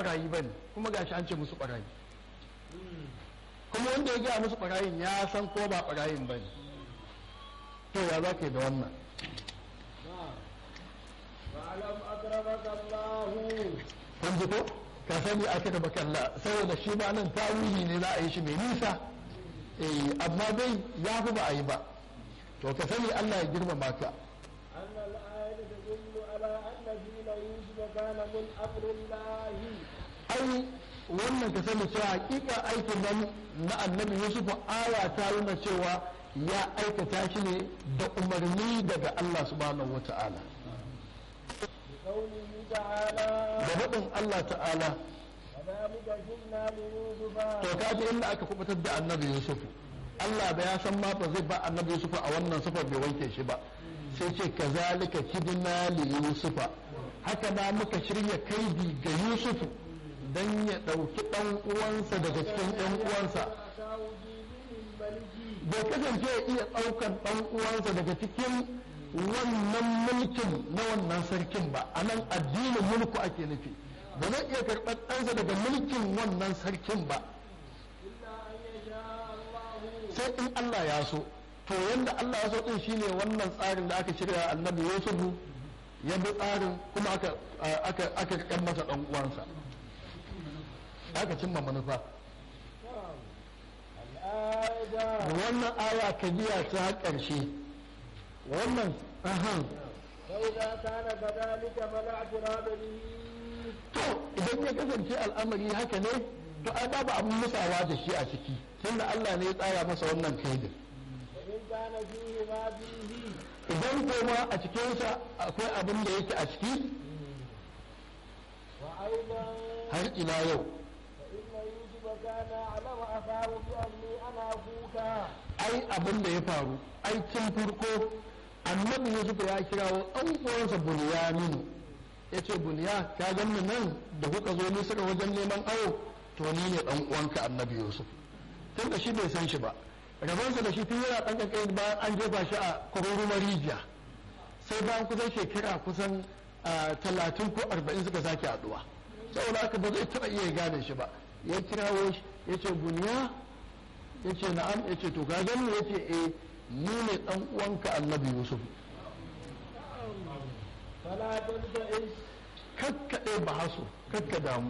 barayi ba ne kuma gashi an ce musu barayi kuma wanda ya gaya musu barayin ya san ko ba barayin ba ne to ya za ka yi da wannan واعلم أكرمك الله kun ji ko ka sani aka da bakalla saboda shi ma nan tawili ne za a yi shi mai nisa eh amma dai ya fi ba a yi ba to ka sani Allah ya girmama ka أن الآية تدل على أن دين يوسف كان من أمر الله ai wannan ka sani cewa hakika aikin nan na annabi yusuf aya ta nuna cewa ya aikata shi ne da umarni daga Allah subhanahu wata'ala بقوله تعالى da faɗin Allah ta'ala كذلك جئنا ليوسف to ka ji inda aka kubutar da annabi yusuf Allah da ya san ma ba zai ba annabi yusuf a wannan sifar bai wanke shi ba sai ce kazalika kidna li yusufa haka na muka shirya kaidi ga yusuf dan ya ɗauki ɗan uwansa daga cikin ɗan uwansa أتاه في دين الملك bai kasance ya iya ɗaukan ɗan uwansa daga cikin wannan mulkin na wannan sarkin ba a nan addinin mulku ake nufi ba zai iya karɓar ɗansa daga mulkin wannan sarkin ba إلا أن يشاء الله sai in Allah ya so to yanda Allah ya so din shine wannan tsarin da aka shirya annabi Yusufu ya bi tsarin kuma aka aka aka kan masa dan uwansa aka cimma manufa نعم الآية wannan aya ka biya ta ƙarshe wannan ahan فإذا كان كذلك فلا اعتراض به to idan ya kasance al'amari haka ne to ai babu abin musawa da shi a ciki tunda Allah ne ya tsara masa wannan kaidin وإن كان فيه ما فيه idan kuma a cikinsa akwai abin da yake a ciki وأيضا har ila yau فإن يوسف كان أعلم أخاه بأني أنا أخوك ai abin da ya faru ai tun farko annabi yusuf ya kirawo ɗan uwansa bunyaminu ya ce bunya ka ganni nan da kuka zo misira wajen neman awo to ni ne ɗan uwanka annabi yusuf tun da shi bai san shi ba rabonsa da shi tun yana ɗan ƙanƙani bayan an jefa shi a kwararrumar rijiya sai bayan kusan shekara kusan ah, talatin ko arba'in suka sake haɗuwa saboda haka ba zai taɓa iya gane shi ba ya kirawo shi ya ce bunya ya ce na'am ya ce to ka gani ya ce eh ni ne dan uwanka annabi yusuf فلا تلتئس kakkaɗe ba haso kakka damu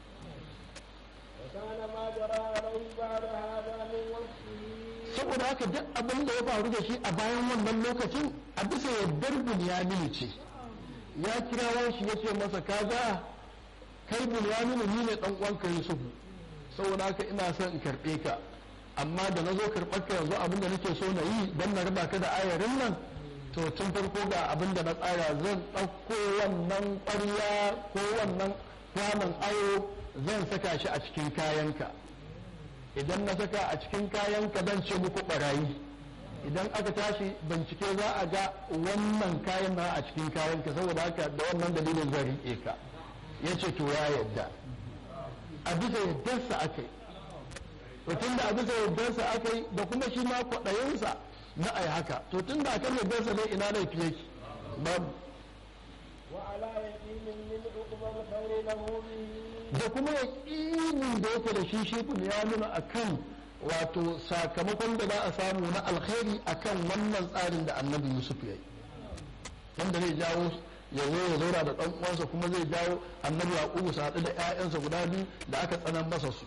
وكان ما جرى عليه بعد هذا من وصفه saboda haka duk abin da ya faru da shi a bayan wannan lokacin a bisa yardar bunyaminu ce ya kirawo shi ya ce masa kaga kai bunyaminu ni ne dan uwanka yusuf saboda haka ina son in karɓe ka amma da na zo karɓar ka yanzu abin da nake so na yi don na raba ka da ayarin nan to tun farko ga abin da na tsara zan ɗauko wannan ƙwarya ko wannan kwanon ayo zan saka shi a cikin kayanka idan na saka a cikin kayanka zan ce muku ɓarayi idan aka tashi bincike za a ga wannan kayan na a cikin kayanka saboda haka da wannan dalilin zan riƙe ka ya ce to ya yadda a bisa yaddarsa aka yi to tun da a bisa yaddarsa aka yi da kuma shi ma kwaɗayinsa na ai haka to tun da akan yaddarsa ne ina laifi yake babu وعلى يقين من عقبى الخير له به da kuma yaƙinin da yake da shi shi ya nuna akan wato sakamakon da za a samu na alkhairi akan wannan tsarin da annabi yusuf ya yi wanda zai jawo ya zo ya zauna da ɗan uwansa kuma zai jawo annabi yaƙubu su haɗu da 'ya'yansa guda biyu da aka tsanan masa su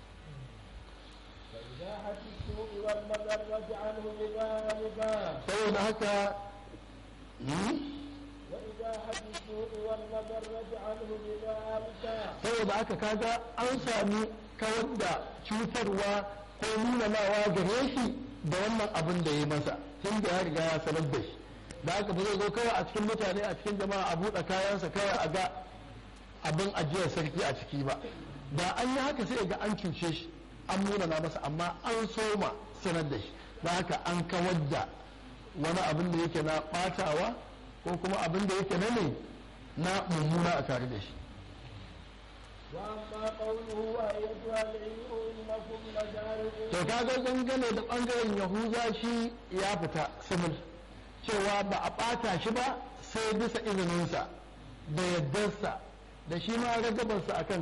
فإزاحة السوء والمضرة عنه بذلك saboda haka hmm? وإزاحة السوء والمضرة عنه بذلك saboda haka kaga an sami kawar da cutarwa ko nunanawa gare shi da wannan abin da ya masa tun da ya riga ya sanar da shi da haka ba zai zo kawai a cikin mutane a cikin jama'a a buɗe kayansa kawai a ga abin ajiyar sarki a ciki ba da an yi haka sai ga an cuce shi an munana masa amma an soma sanar da shi da haka an kawar da wani abin da yake na ɓatawa ko kuma abin da yake na ne na mummuna a tare da shi وأما قوله أيتها العير إنكم لجارئون to kaga dangane da bangaren yahuza shi ya fita simil cewa ba a ɓata shi ba sai bisa izininsa da yaddarsa da shi ma ragabarsa akan